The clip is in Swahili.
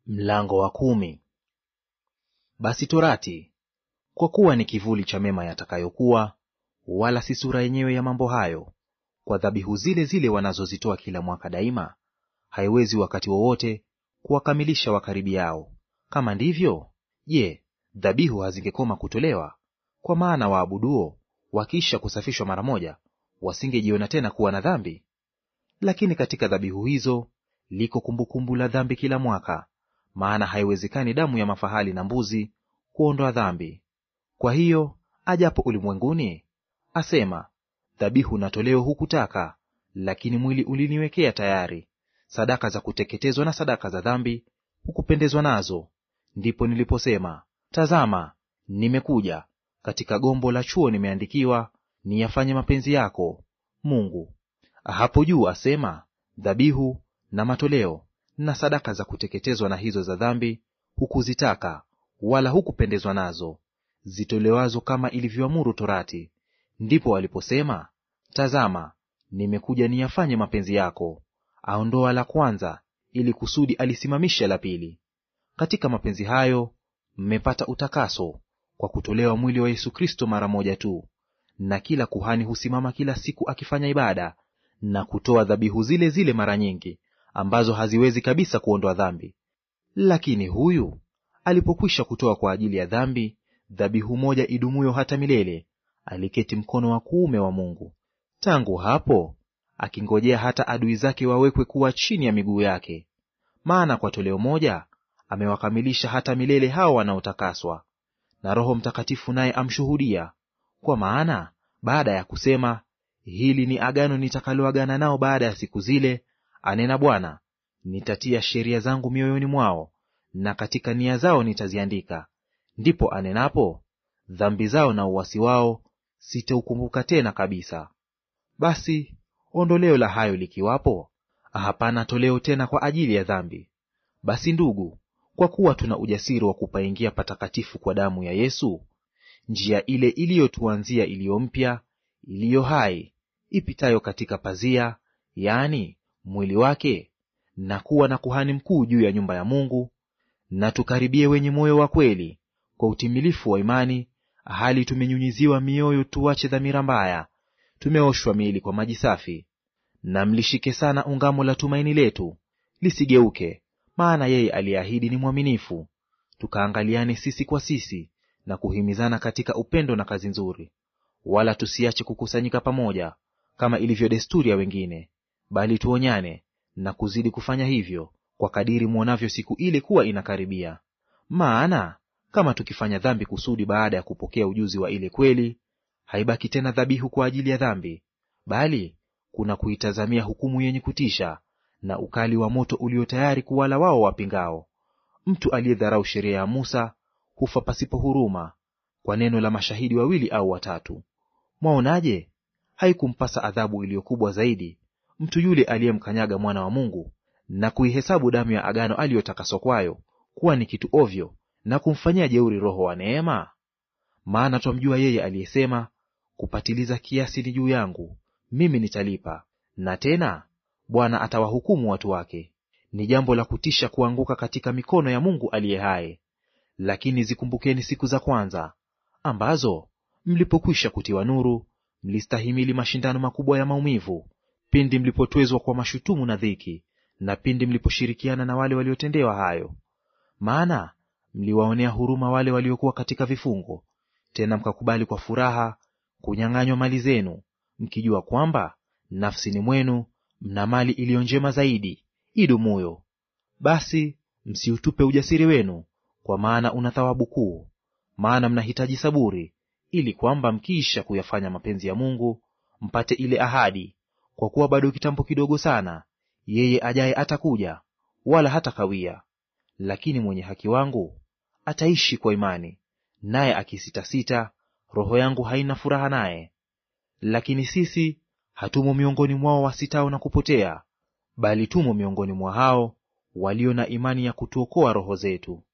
Mlango wa kumi. Basi torati, kwa kuwa ni kivuli cha mema yatakayokuwa, wala si sura yenyewe ya mambo hayo, kwa dhabihu zile zile wanazozitoa kila mwaka daima, haiwezi wakati wowote kuwakamilisha wakaribiao. Kama ndivyo, je, dhabihu hazingekoma kutolewa? Kwa maana waabuduo wakiisha kusafishwa mara moja, wasingejiona tena kuwa na dhambi. Lakini katika dhabihu hizo liko kumbukumbu la dhambi kila mwaka, maana haiwezekani damu ya mafahali na mbuzi kuondoa dhambi. Kwa hiyo ajapo ulimwenguni, asema, dhabihu na toleo hukutaka, lakini mwili uliniwekea tayari; sadaka za kuteketezwa na sadaka za dhambi hukupendezwa nazo. Ndipo niliposema, tazama, nimekuja; katika gombo la chuo nimeandikiwa, niyafanye mapenzi yako, Mungu. Hapo juu asema, dhabihu na matoleo na sadaka za kuteketezwa na hizo za dhambi hukuzitaka, wala hukupendezwa nazo, zitolewazo kama ilivyoamuru torati. Ndipo aliposema, tazama, nimekuja niyafanye mapenzi yako. Aondoa la kwanza, ili kusudi alisimamishe la pili. Katika mapenzi hayo mmepata utakaso kwa kutolewa mwili wa Yesu Kristo mara moja tu. Na kila kuhani husimama kila siku akifanya ibada na kutoa dhabihu zile zile mara nyingi, ambazo haziwezi kabisa kuondoa dhambi. Lakini huyu alipokwisha kutoa kwa ajili ya dhambi dhabihu moja idumuyo hata milele, aliketi mkono wa kuume wa Mungu. Tangu hapo akingojea hata adui zake wawekwe kuwa chini ya miguu yake. Maana kwa toleo moja amewakamilisha hata milele hao wanaotakaswa. Na Roho Mtakatifu naye amshuhudia. Kwa maana baada ya kusema, hili ni agano nitakaloagana nao baada ya siku zile, anena Bwana, nitatia sheria zangu mioyoni mwao, na katika nia zao nitaziandika. Ndipo anenapo, dhambi zao na uasi wao sitaukumbuka tena kabisa. Basi ondoleo la hayo likiwapo, hapana toleo tena kwa ajili ya dhambi. Basi ndugu, kwa kuwa tuna ujasiri wa kupaingia patakatifu kwa damu ya Yesu, njia ile iliyotuanzia iliyo mpya, iliyo hai, ipitayo katika pazia, yaani mwili wake, na kuwa na kuhani mkuu juu ya nyumba ya Mungu, na tukaribie wenye moyo wa kweli kwa utimilifu wa imani, hali tumenyunyiziwa mioyo tuache dhamira mbaya, tumeoshwa miili kwa maji safi. Na mlishike sana ungamo la tumaini letu, lisigeuke, maana yeye aliyeahidi ni mwaminifu. Tukaangaliane sisi kwa sisi na kuhimizana katika upendo na kazi nzuri. Wala tusiache kukusanyika pamoja kama ilivyo desturi ya wengine, bali tuonyane na kuzidi kufanya hivyo, kwa kadiri mwonavyo siku ile kuwa inakaribia. Maana kama tukifanya dhambi kusudi baada ya kupokea ujuzi wa ile kweli, haibaki tena dhabihu kwa ajili ya dhambi, bali kuna kuitazamia hukumu yenye kutisha na ukali wa moto ulio tayari kuwala wao wapingao. Mtu aliyedharau sheria ya Musa hufa pasipo huruma kwa neno la mashahidi wawili au watatu. Mwaonaje? Haikumpasa adhabu iliyo kubwa zaidi mtu yule aliyemkanyaga mwana wa Mungu na kuihesabu damu ya agano aliyotakaswa kwayo kuwa ni kitu ovyo, na kumfanyia jeuri Roho wa neema? Maana twamjua yeye aliyesema, kupatiliza kiasi ni juu yangu, mimi nitalipa, na tena Bwana atawahukumu watu wake. Ni jambo la kutisha kuanguka katika mikono ya Mungu aliye hai. Lakini zikumbukeni siku za kwanza, ambazo mlipokwisha kutiwa nuru, mlistahimili mashindano makubwa ya maumivu, pindi mlipotwezwa kwa mashutumu na dhiki, na pindi mliposhirikiana na wale waliotendewa hayo. Maana mliwaonea huruma wale waliokuwa katika vifungo, tena mkakubali kwa furaha kunyang'anywa mali zenu, mkijua kwamba nafsini mwenu mna mali iliyo njema zaidi idumuyo. Basi msiutupe ujasiri wenu, kwa maana una thawabu kuu. Maana mnahitaji saburi, ili kwamba mkiisha kuyafanya mapenzi ya Mungu mpate ile ahadi. Kwa kuwa bado kitambo kidogo sana, yeye ajaye atakuja, wala hatakawia. Lakini mwenye haki wangu ataishi kwa imani, naye akisitasita, roho yangu haina furaha naye. Lakini sisi hatumo miongoni mwao wasitao na kupotea, bali tumo miongoni mwa hao walio na imani ya kutuokoa roho zetu.